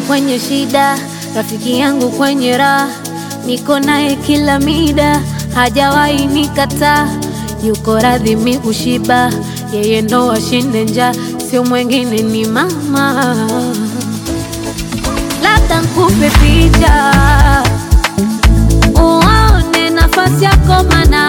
kwenye shida, rafiki yangu kwenye raha, niko naye kila mida, hajawahi nikataa, yuko radhi mi kushiba, yeye ndo ashinde njaa, sio mwengine ni mama. Labda nkupe picha uone nafasi yako, mana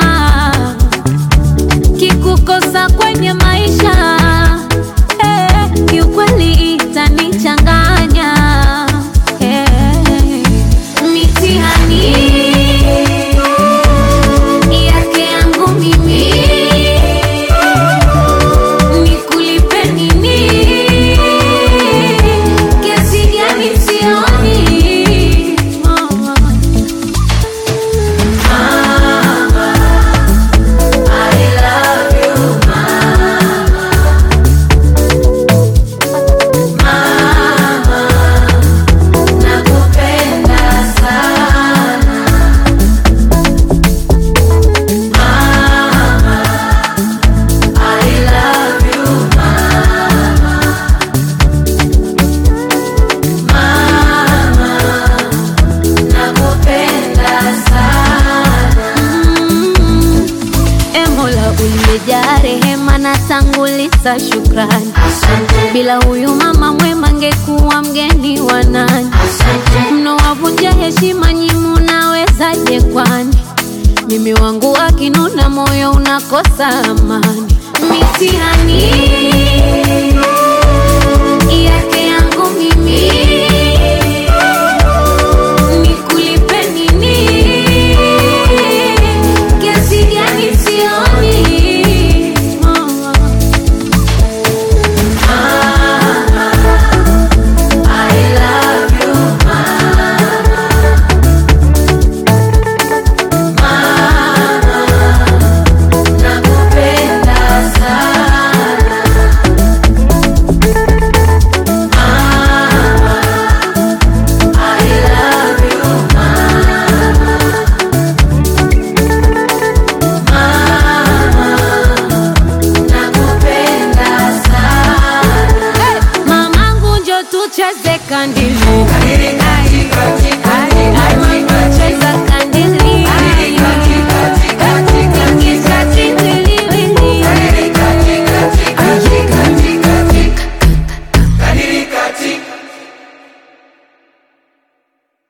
kikukosa kwenye maisha eh, kiukweli itanichanganya eh, mitihani yake yangu mimi nikulipe nini? Kiasi gani sioni Mm, e Mola uliyejaa rehema na tanguliza shukrani. Bila huyu mama mwema ngekuwa mgeni wa nani? Mnowavunja heshima nyi munawezaje kwani? Mimi wangu akinuna moyo unakosa amani. Mitihani yake yangu mimi nikulipe nini? Kiasi gani sioni Mamangu njo tucheze kandili